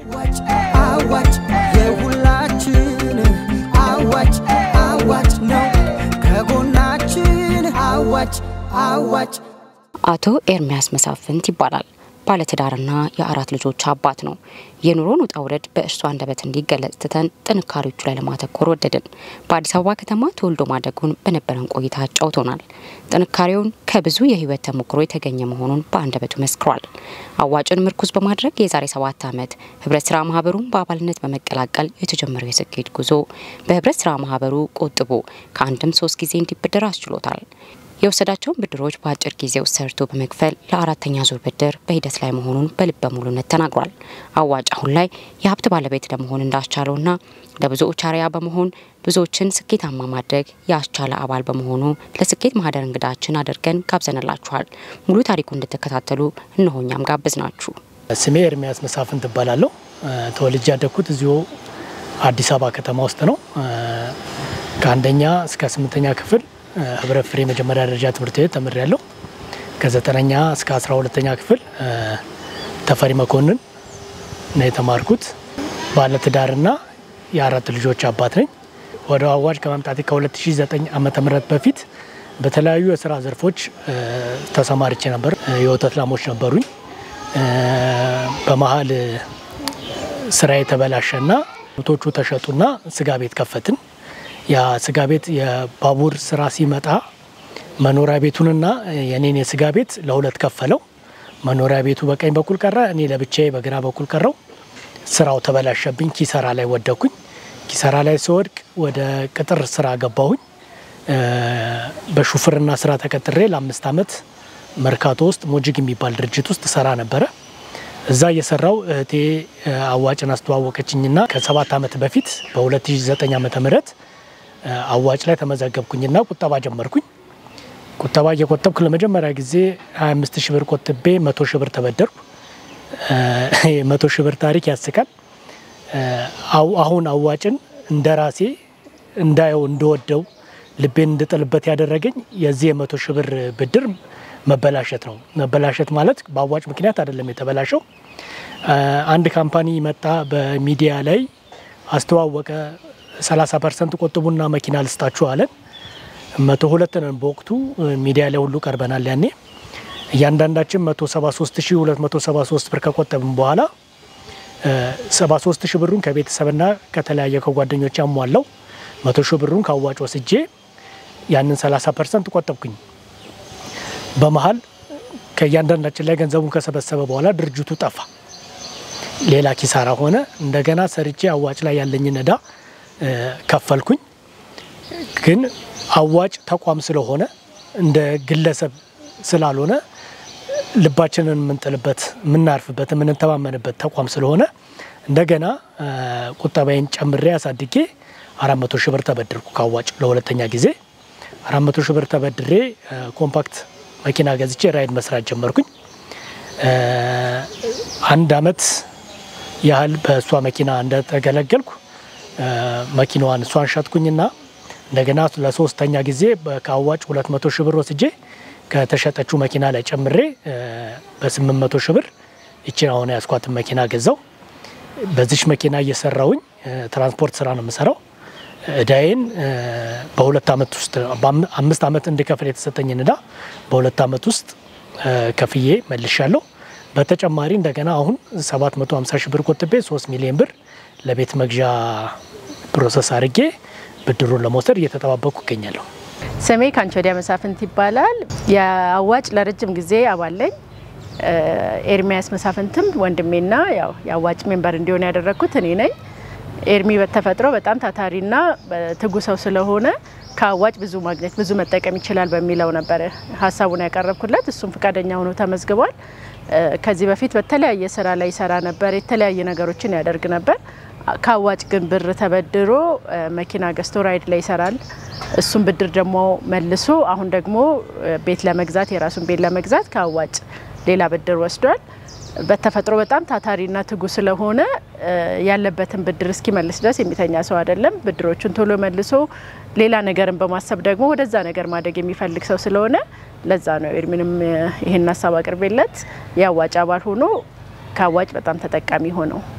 አዋጭ አዋጭ የሁላችን አዋጭ አዋጭ ነው ከጎናችን አዋጭ አዋጭ አቶ ኤርሚያስ መሳፍንት ይባላል። ባለትዳርና የአራት ልጆች አባት ነው። የኑሮን ውጣ ውረድ በእርሱ አንደበት እንዲገለጽ ትተን ጥንካሬዎቹ ላይ ለማተኮር ወደድን። በአዲስ አበባ ከተማ ተወልዶ ማደጉን በነበረን ቆይታ አጫውቶናል። ጥንካሬውን ከብዙ የህይወት ተሞክሮ የተገኘ መሆኑን በአንደበቱ መስክሯል። አዋጭን ምርኩዝ በማድረግ የዛሬ ሰባት ዓመት ህብረት ስራ ማህበሩን በአባልነት በመቀላቀል የተጀመረው የስኬት ጉዞ በህብረት ስራ ማህበሩ ቆጥቦ ከአንድም ሶስት ጊዜ እንዲበደር አስችሎታል። የወሰዳቸውን ብድሮች በአጭር ጊዜ ውስጥ ሰርቶ በመክፈል ለአራተኛ ዙር ብድር በሂደት ላይ መሆኑን በልበ ሙሉነት ተናግሯል። አዋጭ አሁን ላይ የሀብት ባለቤት ለመሆን እንዳስቻለውና ለብዙዎች አርአያ በመሆን ብዙዎችን ስኬታማ ማድረግ ያስቻለ አባል በመሆኑ ለስኬት ማህደር እንግዳችን አድርገን ጋብዘንላችኋል። ሙሉ ታሪኩ እንድትከታተሉ እነሆኛም ጋብዝ ናችሁ። ስሜ ኤርሚያስ መሳፍንት እባላለሁ። ተወልጄ ያደግኩት እዚሁ አዲስ አበባ ከተማ ውስጥ ነው። ከአንደኛ እስከ ስምንተኛ ክፍል ህብረት ፍሬ መጀመሪያ ደረጃ ትምህርት ቤት ተምሬያለሁ። ከዘጠነኛ እስከ አስራ ሁለተኛ ክፍል ተፈሪ መኮንን ነው የተማርኩት። ባለትዳርና የአራት ልጆች አባት ነኝ። ወደ አዋጭ ከመምጣቴ ከ2009 ዓመተ ምህረት በፊት በተለያዩ የስራ ዘርፎች ተሰማርቼ ነበር። የወተት ላሞች ነበሩኝ። በመሀል ስራ የተበላሸና ቶቹ ተሸጡና ስጋ ቤት ከፈትን። ያ ስጋ ቤት የባቡር ስራ ሲመጣ መኖሪያ ቤቱንና የኔን የስጋ ቤት ለሁለት ከፈለው። መኖሪያ ቤቱ በቀኝ በኩል ቀረ፣ እኔ ለብቻዬ በግራ በኩል ቀረው። ስራው ተበላሸብኝ። ኪሰራ ላይ ወደኩኝ። ኪሰራ ላይ ስወድቅ ወደ ቅጥር ስራ ገባሁኝ። በሹፍርና ስራ ተቀጥሬ ለአምስት ዓመት መርካቶ ውስጥ ሞጅግ የሚባል ድርጅት ውስጥ ሰራ ነበረ። እዛ እየሰራው እህቴ አዋጭን አስተዋወቀችኝና ከሰባት ዓመት በፊት በ2009 ዓመተ ምህረት አዋጭ ላይ ተመዘገብኩኝና ቁጠባ ጀመርኩኝ። ቁጠባ እየቆጠብኩ ለመጀመሪያ ጊዜ 25 ሺህ ብር ቆጥቤ መቶ ሺህ ብር ተበደርኩ። መቶ ሺህ ብር ታሪክ ያስቃል። አሁን አዋጭን እንደ ራሴ እንዳየው እንደወደው ልቤን እንድጥልበት ያደረገኝ የዚህ የመቶ ሺህ ብር ብድር መበላሸት ነው። መበላሸት ማለት በአዋጭ ምክንያት አይደለም የተበላሸው። አንድ ካምፓኒ መጣ፣ በሚዲያ ላይ አስተዋወቀ። 30 ፐርሰንት ቆጥቡና መኪና ልስጣችሁ አለን። መቶ ሁለት ነን በወቅቱ ሚዲያ ላይ ሁሉ ቀርበናል። ያኔ እያንዳንዳችን 173273 ብር ከቆጠብን በኋላ 73 ሺህ ብሩን ከቤተሰብና ከተለያየ ከጓደኞች ያሟላው መቶ ሺህ ብሩን ከአዋጭ ወስጄ ያንን 30 ፐርሰንት ቆጠብኩኝ። በመሀል ከእያንዳንዳችን ላይ ገንዘቡን ከሰበሰበ በኋላ ድርጅቱ ጠፋ። ሌላ ኪሳራ ሆነ። እንደገና ሰርቼ አዋጭ ላይ ያለኝን እዳ ከፈልኩኝ። ግን አዋጭ ተቋም ስለሆነ እንደ ግለሰብ ስላልሆነ ልባችንን የምንጥልበት የምናርፍበት የምንተማመንበት ተቋም ስለሆነ እንደገና ቁጠባዬን ጨምሬ አሳድጌ አራት መቶ ሺህ ብር ተበድርኩ ከአዋጭ ለሁለተኛ ጊዜ አራት መቶ ሺህ ብር ተበድሬ ኮምፓክት መኪና ገዝቼ ራይድ መስራት ጀመርኩኝ። አንድ አመት ያህል በእሷ መኪና እንደተገለገልኩ መኪናዋን እሷን ሸጥኩኝና እንደገና ለሶስተኛ ጊዜ ከአዋጭ ሁለት መቶ ሺህ ብር ወስጄ ከተሸጠችው መኪና ላይ ጨምሬ በስምንት መቶ ሺህ ብር ይችን አሁን ያስኳትን መኪና ገዛው። በዚች መኪና እየሰራውኝ ትራንስፖርት ስራ ነው የምሰራው። እዳዬን በሁለት አመት ውስጥ አምስት አመት እንድከፍል የተሰጠኝን እዳ በሁለት አመት ውስጥ ከፍዬ መልሻለሁ። በተጨማሪ እንደገና አሁን 750 ሺህ ብር ቆጥቤ 3 ሚሊዮን ብር ለቤት መግዣ ፕሮሰስ አድርጌ ብድሩን ለመውሰድ እየተጠባበቁ ይገኛለሁ። ስሜ ካንቺ ወዲያ መሳፍንት ይባላል። የአዋጭ ለረጅም ጊዜ አባል ነኝ። ኤርሚያስ መሳፍንትም ወንድሜና ያው የአዋጭ ሜምበር እንዲሆን ያደረግኩት እኔ ነኝ። ኤርሚ በተፈጥሮ በጣም ታታሪና ትጉ ሰው ስለሆነ ከአዋጭ ብዙ ማግኘት ብዙ መጠቀም ይችላል በሚለው ነበር ሀሳቡን ያቀረብኩለት። እሱም ፈቃደኛ ሆኖ ተመዝግቧል። ከዚህ በፊት በተለያየ ስራ ላይ ይሰራ ነበር፣ የተለያየ ነገሮችን ያደርግ ነበር። ከአዋጭ ግን ብር ተበድሮ መኪና ገዝቶ ራይድ ላይ ይሰራል። እሱም ብድር ደግሞ መልሶ አሁን ደግሞ ቤት ለመግዛት የራሱን ቤት ለመግዛት ከአዋጭ ሌላ ብድር ወስዷል። በተፈጥሮ በጣም ታታሪና ትጉ ስለሆነ ያለበትን ብድር እስኪመልስ ድረስ የሚተኛ ሰው አይደለም። ብድሮቹን ቶሎ መልሶ ሌላ ነገርን በማሰብ ደግሞ ወደዛ ነገር ማደግ የሚፈልግ ሰው ስለሆነ ለዛ ነው ኤርሚንም ይህን ሀሳብ አቅርቤለት የአዋጭ አባል ሆኖ ከአዋጭ በጣም ተጠቃሚ ሆነው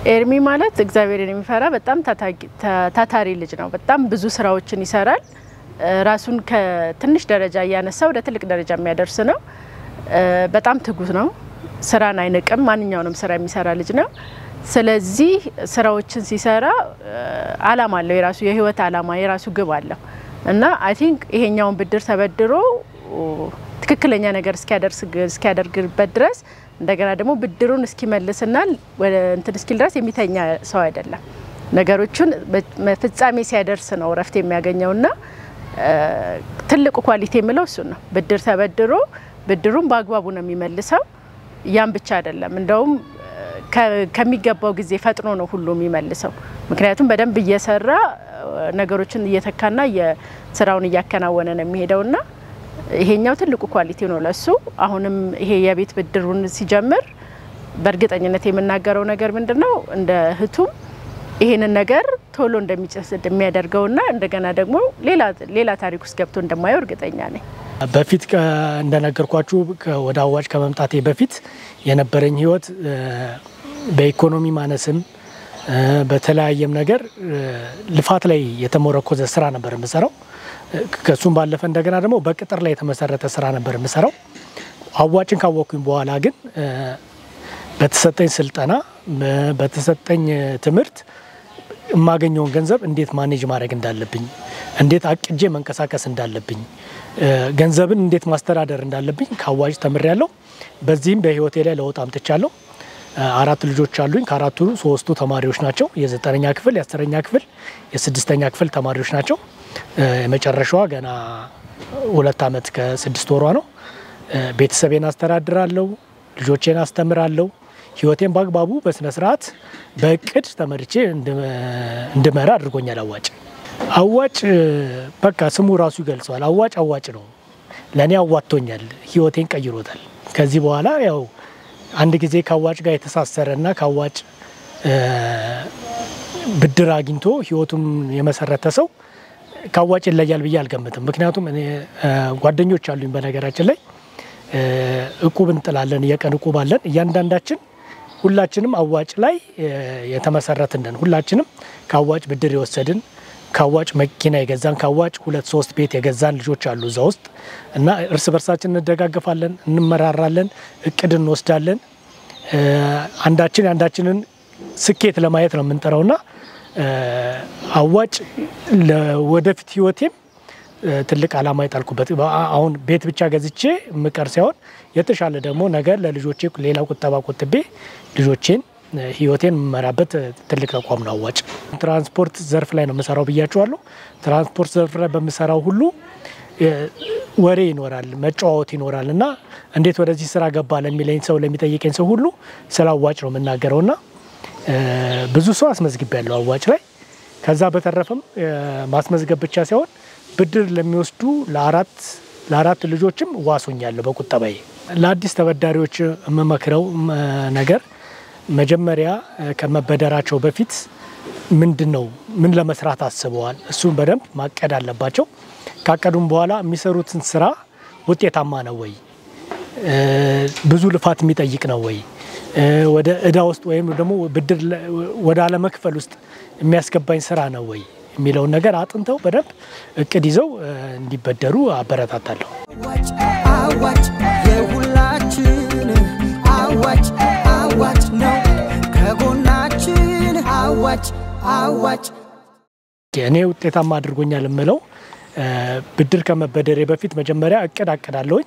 ኤርሚ ማለት እግዚአብሔርን የሚፈራ በጣም ታታሪ ልጅ ነው። በጣም ብዙ ስራዎችን ይሰራል። ራሱን ከትንሽ ደረጃ እያነሳ ወደ ትልቅ ደረጃ የሚያደርስ ነው። በጣም ትጉት ነው። ስራን አይንቅም። ማንኛውንም ስራ የሚሰራ ልጅ ነው። ስለዚህ ስራዎችን ሲሰራ አላማ አለው። የራሱ የህይወት አላማ፣ የራሱ ግብ አለው እና አይ ቲንክ ይሄኛውን ብድር ተበድሮ ትክክለኛ ነገር እስኪያደርግበት ድረስ እንደገና ደግሞ ብድሩን እስኪመልስና ወደ እንትን እስኪል ድረስ የሚተኛ ሰው አይደለም። ነገሮቹን ፍጻሜ ሲያደርስ ነው እረፍት የሚያገኘውና ትልቁ ኳሊቲ የምለው እሱን ነው። ብድር ተበድሮ ብድሩን በአግባቡ ነው የሚመልሰው። ያም ብቻ አይደለም እንደውም ከሚገባው ጊዜ ፈጥኖ ነው ሁሉ የሚመልሰው። ምክንያቱም በደንብ እየሰራ ነገሮችን እየተካና ስራውን እያከናወነ ነው የሚሄደውና ይሄኛው ትልቁ ኳሊቲ ነው ለሱ። አሁንም ይሄ የቤት ብድሩን ሲጀምር በእርግጠኝነት የምናገረው ነገር ምንድን ነው እንደ እህቱም ይሄንን ነገር ቶሎ እንደሚጨስ የሚያደርገውና እንደገና ደግሞ ሌላ ታሪክ ውስጥ ገብቶ እንደማየው እርግጠኛ ነኝ። በፊት እንደነገርኳችሁ ወደ አዋጭ ከመምጣቴ በፊት የነበረኝ ህይወት በኢኮኖሚ ማነስም በተለያየም ነገር ልፋት ላይ የተመረኮዘ ስራ ነበር የምሰራው። ከሱም ባለፈ እንደገና ደግሞ በቅጥር ላይ የተመሰረተ ስራ ነበር የምሰራው። አዋጭን ካወቅኩኝ በኋላ ግን በተሰጠኝ ስልጠና በተሰጠኝ ትምህርት የማገኘውን ገንዘብ እንዴት ማኔጅ ማድረግ እንዳለብኝ፣ እንዴት አቅጄ መንቀሳቀስ እንዳለብኝ፣ ገንዘብን እንዴት ማስተዳደር እንዳለብኝ ከአዋጭ ተምሬያለሁ። በዚህም በህይወቴ ላይ ለውጥ አምጥቻለሁ። አራት ልጆች አሉኝ። ከአራቱ ሶስቱ ተማሪዎች ናቸው። የዘጠነኛ ክፍል፣ የአስረኛ ክፍል፣ የስድስተኛ ክፍል ተማሪዎች ናቸው። የመጨረሻዋ ገና ሁለት ዓመት ከስድስት ወሯ ነው። ቤተሰቤን አስተዳድራለሁ፣ ልጆቼን አስተምራለሁ። ህይወቴን በአግባቡ በስነ ስርዓት በእቅድ ተመርቼ እንድመራ አድርጎኛል። አዋጭ አዋጭ በቃ ስሙ ራሱ ይገልጸዋል። አዋጭ አዋጭ ነው። ለእኔ አዋጥቶኛል፣ ህይወቴን ቀይሮታል። ከዚህ በኋላ ያው አንድ ጊዜ ከአዋጭ ጋር የተሳሰረ እና ከአዋጭ ብድር አግኝቶ ህይወቱን የመሰረተ ሰው ከአዋጭ ይለያል ብዬ አልገምትም። ምክንያቱም እኔ ጓደኞች አሉኝ በነገራችን ላይ እቁብ እንጥላለን፣ የቀን እቁብ አለን። እያንዳንዳችን ሁላችንም አዋጭ ላይ የተመሰረትን ነን። ሁላችንም ከአዋጭ ብድር የወሰድን ከአዋጭ መኪና የገዛን ከአዋጭ ሁለት ሶስት ቤት የገዛን ልጆች አሉ እዛ ውስጥ እና እርስ በርሳችን እንደጋገፋለን፣ እንመራራለን፣ እቅድ እንወስዳለን። አንዳችን የአንዳችንን ስኬት ለማየት ነው የምንጠራውና አዋጭ ለወደፊት ህይወቴም ትልቅ ዓላማ የጣልኩበት አሁን ቤት ብቻ ገዝቼ ምቀር ሳይሆን የተሻለ ደግሞ ነገር ለልጆቼ ሌላ ቁጠባ ቆጥቤ ልጆቼን ህይወቴን የምመራበት ትልቅ ተቋም ነው አዋጭ። ትራንስፖርት ዘርፍ ላይ ነው የምሰራው ብያቸዋለሁ። ትራንስፖርት ዘርፍ ላይ በምሰራው ሁሉ ወሬ ይኖራል፣ መጨዋወት ይኖራል እና እንዴት ወደዚህ ስራ ገባ ለሚለኝ ሰው ለሚጠይቀኝ ሰው ሁሉ ስለ አዋጭ ነው የምናገረው እና ብዙ ሰው አስመዝግቤ ያለው አዋጭ ላይ ከዛ በተረፈም ማስመዝገብ ብቻ ሳይሆን ብድር ለሚወስዱ ለአራት ለአራት ልጆችም ዋሶኛለሁ በቁጠባዬ። ለአዲስ ተበዳሪዎች የምመክረው ነገር መጀመሪያ ከመበደራቸው በፊት ምንድን ነው ምን ለመስራት አስበዋል፣ እሱን በደንብ ማቀድ አለባቸው። ካቀዱም በኋላ የሚሰሩትን ስራ ውጤታማ ነው ወይ፣ ብዙ ልፋት የሚጠይቅ ነው ወይ፣ ወደ እዳ ውስጥ ወይም ደግሞ ብድር ወደ አለመክፈል ውስጥ የሚያስገባኝ ስራ ነው ወይ የሚለውን ነገር አጥንተው በደንብ እቅድ ይዘው እንዲበደሩ አበረታታለሁ። አዋጭ አዋጭ የሁላችን አዋጭ አዋጭ ነው ከጎናችን አዋጭ አዋጭ እኔ ውጤታማ አድርጎኛል የምለው ብድር ከመበደሬ በፊት መጀመሪያ እቅድ አቅዳለሁኝ።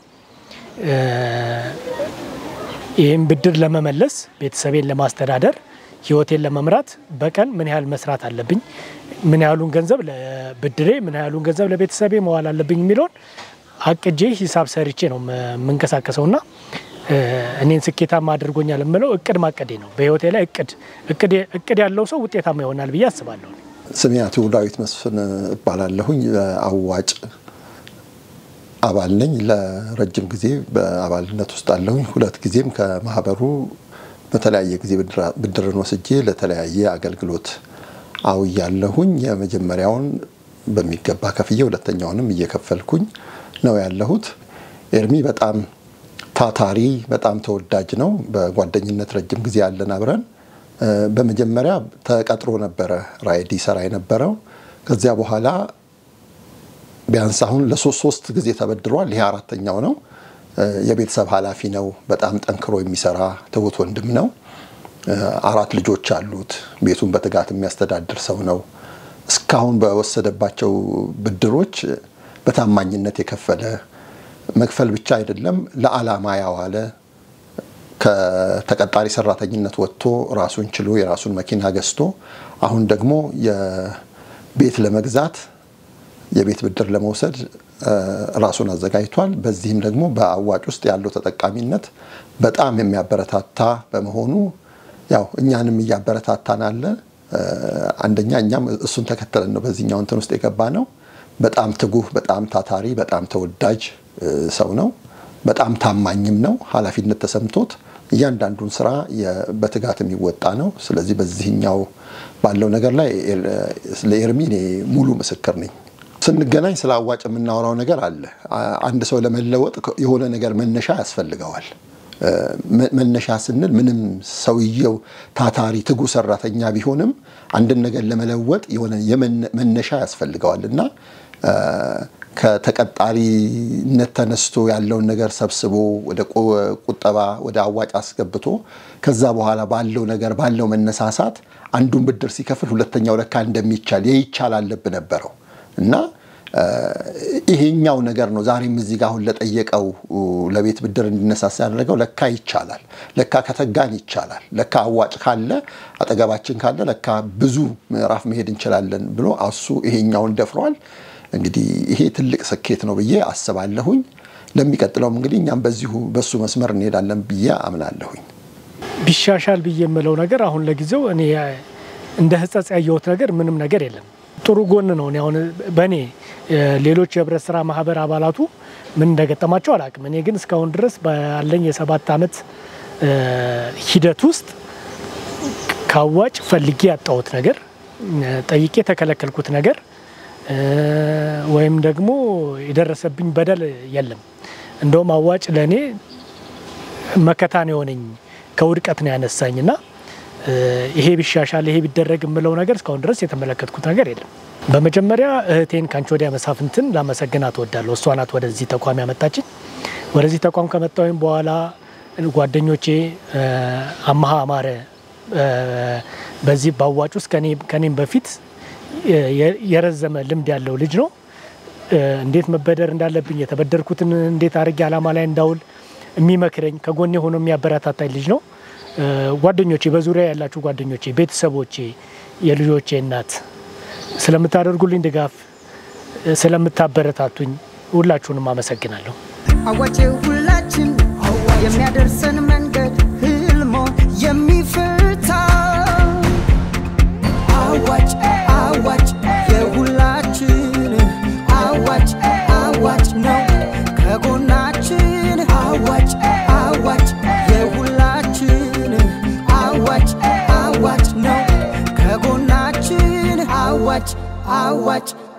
ይህም ብድር ለመመለስ ቤተሰቤን ለማስተዳደር ህይወቴን ለመምራት በቀን ምን ያህል መስራት አለብኝ፣ ምን ያህሉን ገንዘብ ለብድሬ፣ ምን ያህሉን ገንዘብ ለቤተሰቤ መዋል አለብኝ የሚለውን አቅጄ ሂሳብ ሰርቼ ነው የምንቀሳቀሰው እና እኔን ስኬታማ አድርጎኛል የምለው እቅድ ማቀዴ ነው። በህይወቴ ላይ እቅድ እቅድ ያለው ሰው ውጤታማ ይሆናል ብዬ አስባለሁ። ስሜ አቶ ዳዊት መስፍን እባላለሁኝ። አዋጭ አባል ነኝ። ለረጅም ጊዜ በአባልነት ውስጥ አለሁኝ። ሁለት ጊዜም ከማህበሩ በተለያየ ጊዜ ብድርን ወስጄ ለተለያየ አገልግሎት አውያለሁኝ። የመጀመሪያውን በሚገባ ከፍዬ ሁለተኛውንም እየከፈልኩኝ ነው ያለሁት። ኤርሚ በጣም ታታሪ፣ በጣም ተወዳጅ ነው። በጓደኝነት ረጅም ጊዜ ያለን አብረን በመጀመሪያ ተቀጥሮ ነበረ ራይድ ይሰራ የነበረው። ከዚያ በኋላ ቢያንስ አሁን ለሶስት ሶስት ጊዜ ተበድሯል። ይሄ አራተኛው ነው። የቤተሰብ ኃላፊ ነው። በጣም ጠንክሮ የሚሰራ ትሁት ወንድም ነው። አራት ልጆች አሉት። ቤቱን በትጋት የሚያስተዳድር ሰው ነው። እስካሁን በወሰደባቸው ብድሮች በታማኝነት የከፈለ መክፈል ብቻ አይደለም ለዓላማ ያዋለ ከተቀጣሪ ሰራተኝነት ወጥቶ ራሱን ችሎ የራሱን መኪና ገዝቶ አሁን ደግሞ የቤት ለመግዛት የቤት ብድር ለመውሰድ ራሱን አዘጋጅቷል። በዚህም ደግሞ በአዋጭ ውስጥ ያለው ተጠቃሚነት በጣም የሚያበረታታ በመሆኑ ያው እኛንም እያበረታታን አለ። አንደኛ እኛም እሱን ተከተለን ነው በዚህኛው እንትን ውስጥ የገባ ነው። በጣም ትጉህ፣ በጣም ታታሪ፣ በጣም ተወዳጅ ሰው ነው። በጣም ታማኝም ነው። ኃላፊነት ተሰምቶት እያንዳንዱን ስራ በትጋት የሚወጣ ነው። ስለዚህ በዚህኛው ባለው ነገር ላይ ለኤርሚ እኔ ሙሉ ምስክር ነኝ። ስንገናኝ ስለ አዋጭ የምናወራው ነገር አለ። አንድ ሰው ለመለወጥ የሆነ ነገር መነሻ ያስፈልገዋል። መነሻ ስንል ምንም ሰውየው ታታሪ ትጉ ሰራተኛ ቢሆንም አንድን ነገር ለመለወጥ የሆነ መነሻ ያስፈልገዋል እና ከተቀጣሪነት ተነስቶ ያለውን ነገር ሰብስቦ ወደ ቁጠባ ወደ አዋጭ አስገብቶ ከዛ በኋላ ባለው ነገር ባለው መነሳሳት አንዱን ብድር ሲከፍል ሁለተኛው ለካ እንደሚቻል የይቻል ልብ ነበረው እና ይሄኛው ነገር ነው ዛሬም እዚህ ጋር አሁን ለጠየቀው ለቤት ብድር እንዲነሳሳ ያደረገው ለካ ይቻላል፣ ለካ ከተጋን ይቻላል፣ ለካ አዋጭ ካለ አጠገባችን ካለ ለካ ብዙ ምዕራፍ መሄድ እንችላለን ብሎ እሱ ይሄኛውን ደፍሯል። እንግዲህ ይሄ ትልቅ ስኬት ነው ብዬ አስባለሁኝ። ለሚቀጥለውም እንግዲህ እኛም በዚሁ በሱ መስመር እንሄዳለን ብዬ አምናለሁኝ። ቢሻሻል ብዬ የምለው ነገር አሁን ለጊዜው እኔ እንደ ሕጸጽ ያየሁት ነገር ምንም ነገር የለም። ጥሩ ጎን ነው። እኔ አሁን በእኔ ሌሎች የህብረት ስራ ማህበር አባላቱ ምን እንደገጠማቸው አላውቅም። እኔ ግን እስካሁን ድረስ ባለኝ የሰባት ዓመት ሂደት ውስጥ ከአዋጭ ፈልጌ ያጣሁት ነገር፣ ጠይቄ የተከለከልኩት ነገር ወይም ደግሞ የደረሰብኝ በደል የለም። እንደውም አዋጭ ለእኔ መከታ ነው የሆነኝ ከውድቀት ነው ያነሳኝና ይሄ ቢሻሻል ይሄ ቢደረግ የምለው ነገር እስካሁን ድረስ የተመለከትኩት ነገር የለም። በመጀመሪያ እህቴን ከአንቺ ወዲያ መሳፍንትን ላመሰግናት እወዳለሁ። እሷ ናት ወደዚህ ተቋም ያመጣችኝ። ወደዚህ ተቋም ከመጣሁኝ በኋላ ጓደኞቼ አመሀ አማረ በዚህ በአዋጭ ውስጥ ከኔም በፊት የረዘመ ልምድ ያለው ልጅ ነው። እንዴት መበደር እንዳለብኝ የተበደርኩትን እንዴት አድርጌ አላማ ላይ እንዳውል የሚመክረኝ ከጎኔ ሆኖ የሚያበረታታኝ ልጅ ነው። ጓደኞቼ፣ በዙሪያ ያላችሁ ጓደኞቼ፣ ቤተሰቦቼ፣ የልጆቼ እናት ስለምታደርጉልኝ ድጋፍ፣ ስለምታበረታቱኝ ሁላችሁንም አመሰግናለሁ። አዋጭ ሁላችን የሚያደርሰን መንገድ ህልሞ የሚፈታ አዋጭ አዋጭ የሁላችን አዋጭ አዋጭ ነው ከጎናችን አዋጭ አዋጭ የሁላችን አዋጭ አዋጭ ነው ከጎናችን አዋጭ አዋጭ